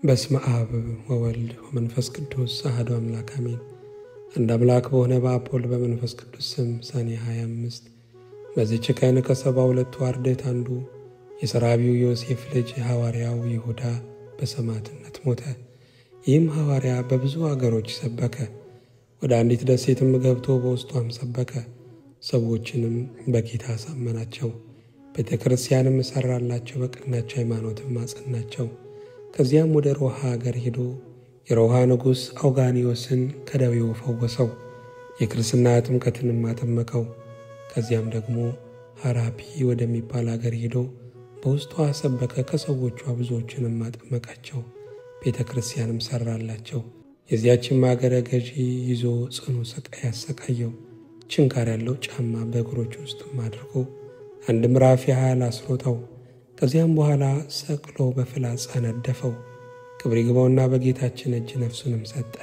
በስመ አብ ወወልድ ወመንፈስ ቅዱስ አሐዱ አምላክ አሜን። አንድ አምላክ በሆነ በአብ ወልድ በመንፈስ ቅዱስ ስም ሰኔ 25 በዚች ቀን ከሰባ ሁለቱ አርድእት አንዱ የሰራቢው ዮሴፍ ልጅ ሐዋርያው ይሁዳ በሰማዕትነት ሞተ። ይህም ሐዋርያ በብዙ አገሮች ሰበከ። ወደ አንዲት ደሴትም ገብቶ በውስጧም ሰበከ። ሰዎችንም በጌታ አሳመናቸው። ቤተ ክርስቲያንም እሠራላቸው፣ በቀናች ሃይማኖትም አጸናቸው። ከዚያም ወደ ሮሃ አገር ሄዶ የሮሃ ንጉሥ አውጋኒዮስን ከደዌው ፈወሰው። የክርስትና ጥምቀትንም አጠመቀው። ከዚያም ደግሞ ሐራፒ ወደሚባል አገር ሄዶ በውስጧ ሰበከ። ከሰዎቿ ብዙዎችንም አጠመቃቸው። ቤተ ክርስቲያንም ሠራላቸው። የዚያችም አገረ ገዢ ይዞ ጽኑ ስቃይ ያሰቃየው። ችንካር ያለው ጫማ በእግሮች ውስጥም አድርጎ አንድ ምዕራፍ ያህል አስሮጠው። ከዚያም በኋላ ሰቅሎ በፍላጻ ነደፈው። ክብር ይግባውና በጌታችን እጅ ነፍሱንም ሰጠ።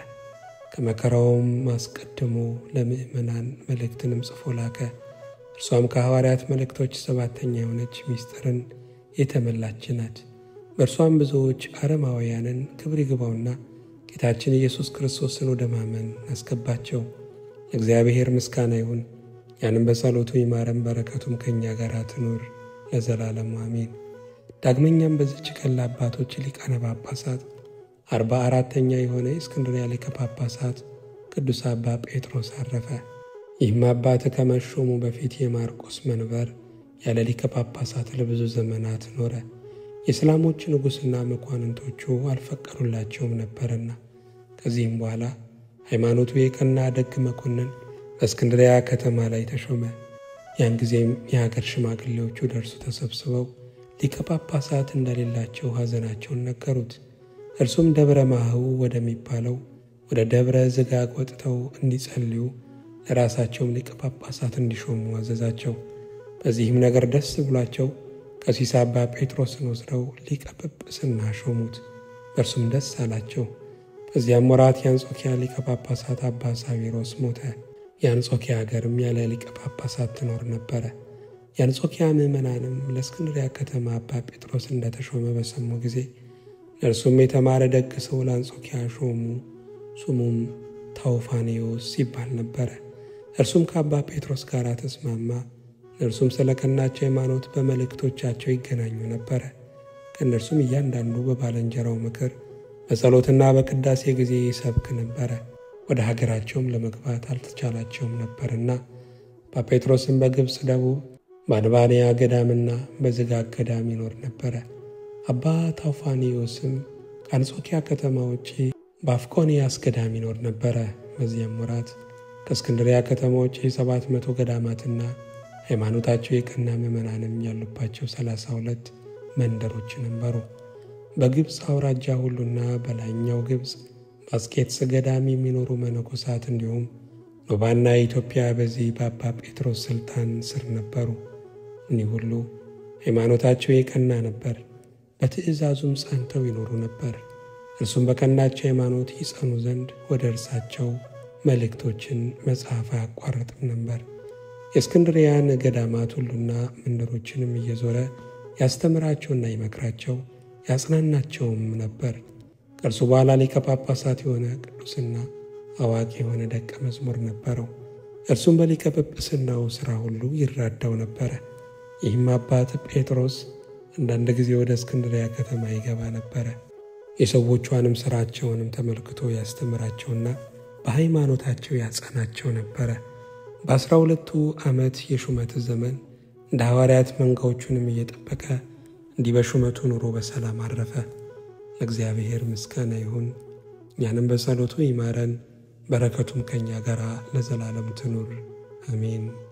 ከመከራውም አስቀድሞ ለምእመናን መልእክትንም ጽፎ ላከ። እርሷም ከሐዋርያት መልእክቶች ሰባተኛ የሆነች ምስጢርን የተመላች ናት። በእርሷም ብዙዎች አረማውያንን ክብር ይግባውና ጌታችን ኢየሱስ ክርስቶስን ወደ ማመን አስገባቸው። ለእግዚአብሔር ምስጋና ይሁን። ያንም በጸሎቱ ይማረን፣ በረከቱም ከእኛ ጋር ትኑር ለዘላለሙ አሜን። ዳግመኛም በዚች ቀን ለአባቶች ሊቃነ ጳጳሳት አርባ አራተኛ የሆነ የእስክንድርያ ሊቀ ጳጳሳት ቅዱስ አባ ጴጥሮስ አረፈ። ይህም አባት ከመሾሙ በፊት የማርቆስ መንበር ያለ ሊቀ ጳጳሳት ለብዙ ዘመናት ኖረ። የእስላሞች ንጉሥና መኳንንቶቹ አልፈቀዱላቸውም ነበርና። ከዚህም በኋላ ሃይማኖቱ የቀና ደግ መኮንን በእስክንድርያ ከተማ ላይ ተሾመ። ያን ጊዜም የሀገር ሽማግሌዎቹ ደርሱ ተሰብስበው ሊቀ ጳጳሳት እንደሌላቸው ሐዘናቸውን ነገሩት። እርሱም ደብረ ማህው ወደሚባለው ወደ ደብረ ዝጋግ ወጥተው እንዲጸልዩ ለራሳቸውም ሊቀ ጳጳሳት እንዲሾሙ አዘዛቸው። በዚህም ነገር ደስ ብሏቸው ቀሲስ አባ ጴጥሮስን ወስደው ሊቀ ጵጵስና ሾሙት። በእርሱም ደስ አላቸው። በዚያም ወራት የአንጾኪያ ሊቀ ጳጳሳት አባ ሳዊሮስ ሞተ። የአንጾኪያ ሀገርም ያለ ሊቀ ጳጳሳት ትኖር ነበረ። የአንጾኪያ ምዕመናንም ለእስክንድሪያ ከተማ አባ ጴጥሮስ እንደተሾመ በሰሙ ጊዜ ለእርሱም የተማረ ደግ ሰው ለአንጾኪያ ሾሙ። ስሙም ታውፋኔዎስ ይባል ነበረ። እርሱም ከአባ ጴጥሮስ ጋር ተስማማ። እነርሱም ስለ ቀናች ሃይማኖት በመልእክቶቻቸው ይገናኙ ነበረ። ከእነርሱም እያንዳንዱ በባልንጀራው ምክር በጸሎትና በቅዳሴ ጊዜ ይሰብክ ነበረ። ወደ ሀገራቸውም ለመግባት አልተቻላቸውም ነበርና አባ ጴጥሮስም በግብፅ ደቡብ በአድባንያ ገዳምና በዝጋግ ገዳም ይኖር ነበረ። አባ ታውፋኒዮስም ከአንጾኪያ ከተማ ውጪ በአፍቆንያስ ገዳም ይኖር ነበረ። በዚያም ወራት ከእስክንድሪያ ከተማ ውጪ ሰባት መቶ ገዳማትና ሃይማኖታቸው የቀና ምዕመናንም ያሉባቸው ሰላሳ ሁለት መንደሮች ነበሩ። በግብፅ አውራጃ ሁሉና በላይኛው ግብፅ በአስቄጥስ ገዳም የሚኖሩ መነኮሳት እንዲሁም ኖባና ኢትዮጵያ በዚህ በአባ ጴጥሮስ ሥልጣን ስር ነበሩ። እኒህ ሁሉ ሃይማኖታቸው የቀና ነበር፣ በትእዛዙም ጸንተው ይኖሩ ነበር። እርሱም በቀናቸው ሃይማኖት ይጸኑ ዘንድ ወደ እርሳቸው መልእክቶችን መጽሐፍ አያቋረጥም ነበር። የእስክንድርያን ገዳማት ሁሉና መንደሮችንም እየዞረ ያስተምራቸውና ይመክራቸው ያጽናናቸውም ነበር። ከእርሱ በኋላ ሊቀ ጳጳሳት የሆነ ቅዱስና አዋቂ የሆነ ደቀ መዝሙር ነበረው። እርሱም በሊቀ ጵጵስናው ሥራ ሁሉ ይራዳው ነበረ። ይህም አባት ጴጥሮስ አንዳንድ ጊዜ ወደ እስክንድርያ ከተማ ይገባ ነበረ። የሰዎቿንም ሥራቸውንም ተመልክቶ ያስተምራቸውና በሃይማኖታቸው ያጸናቸው ነበረ። በአስራ ሁለቱ ዓመት የሹመት ዘመን እንደ ሐዋርያት መንጋዎቹንም እየጠበቀ እንዲህ በሹመቱ ኑሮ በሰላም አረፈ። ለእግዚአብሔር ምስጋና ይሁን። እኛንም በጸሎቱ ይማረን፣ በረከቱም ከእኛ ጋር ለዘላለም ትኑር አሜን።